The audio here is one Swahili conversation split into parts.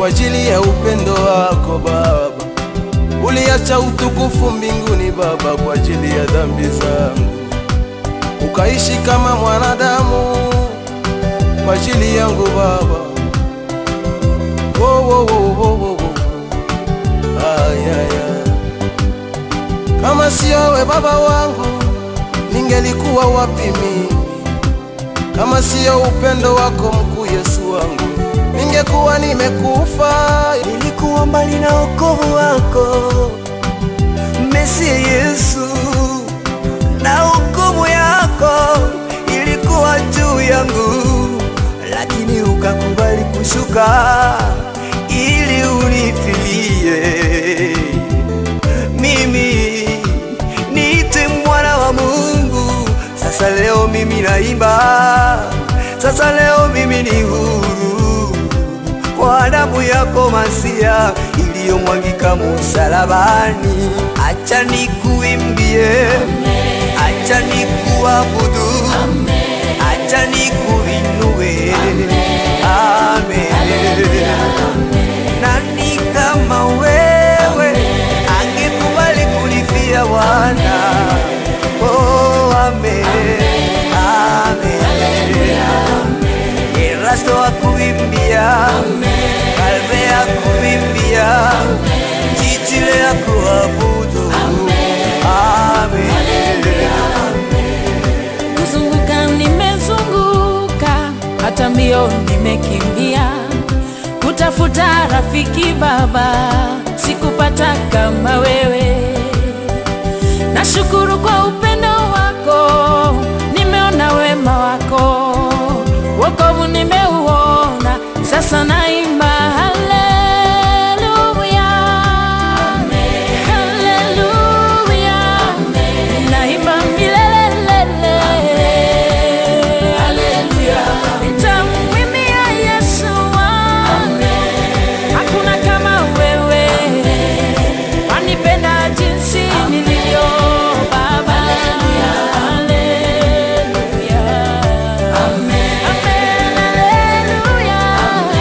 ajili ya upendo wako Baba. Uliacha utukufu mbinguni Baba kwa ajili ya dhambi zangu, ukaishi kama mwanadamu kwa ajili yangu Baba. Oh, oh, oh, oh, oh, oh. Ay, ay, ay. Kama sio we Baba wangu, ningelikuwa wapi mimi? Kama sio upendo wako mkuu Yesu wangu, ningekuwa nimekufa. nilikuwa mbali na wokovu wako Mesia Yesu, na hukumu yako ilikuwa juu yangu, lakini ukakubali kushuka ili unifilie mimi niite mwana wa Mungu. Sasa leo mimi naimba, sasa leo mimi ni huru kwa damu yako Masia iliyomwagika msalabani. Acha nikuimbie, acha nikuabudu, acha nikuinue. Amen. Nani kama wewe angekubali kulifia wana? Oh, amen. Amen. Erasto akuimbia, Kalve akuimbia, Chichile akuabudu. Amen. kuzunguka nimezunguka, hata mbio nimekimbia, kutafuta rafiki Baba, sikupata kama wewe. Nashukuru kwa upendo wako, nimeona wema wako, wokovu nimeuona, sasa naimba haleluya, haleluya, naimba milelelele, haleluya, nitamwimbia Yesu wangu, hakuna kama wewe wanipenda jinsi nilivyo Baba. Haleluya. Amen. Haleluya.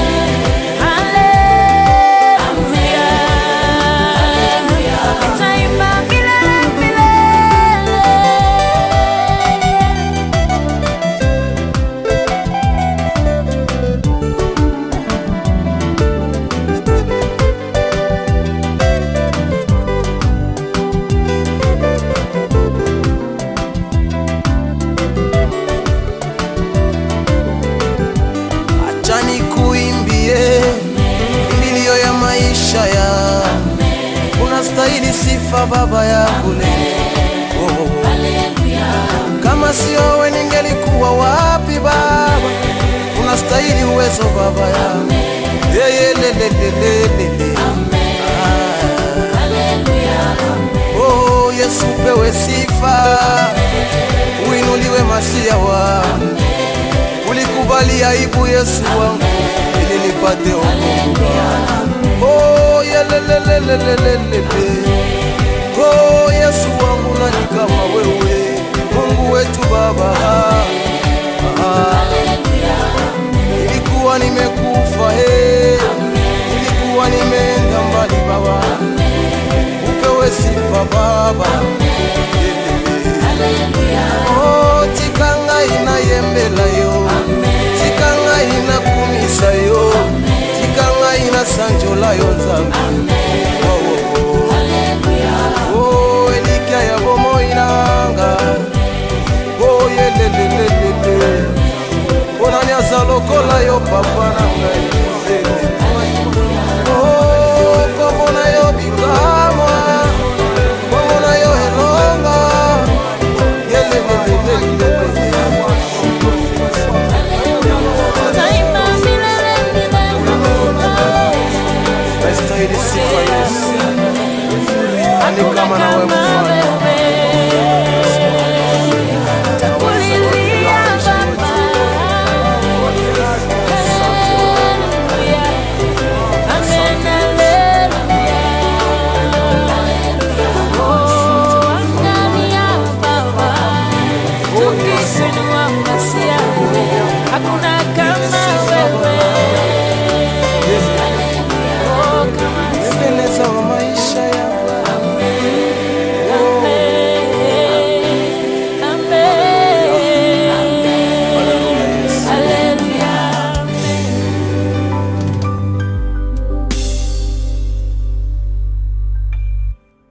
Haleluya. Nitaimba milele milele. Acha nikuimbie milio ya maisha ya unastahili sifa Baba yangu leo. Oh, oh, oh. Kama sio wewe ningelikuwa wapi Baba? Unastahili uwezo Baba yangu yeye lelelelele. Oh, Yesu pewe sifa, uinuliwe masia wangu ulikubali aibu Yesu wangu ili nipate wokovu. Oh, yelelelelelelele. Oh, Yesu wangu nani kama wewe Mungu wetu Baba. Ah, Nilikuwa nimekufa he, nilikuwa nimeenda mbali Baba, upewe sifa Baba. Oh, tikanga inayembela yo tikanga inakumisa yo tikanga inasanjola yo nzambe Oh, oh, oh. Oh, elikya ya bomoi nanga Oh, yelelelelele onani aza lokola yo papa na ngai Oh, kombo na yo bikamwa kombo na yo elonga Nitaimba milele milele. Nastahili sifa Yesu, ani kama na wewe mfalme.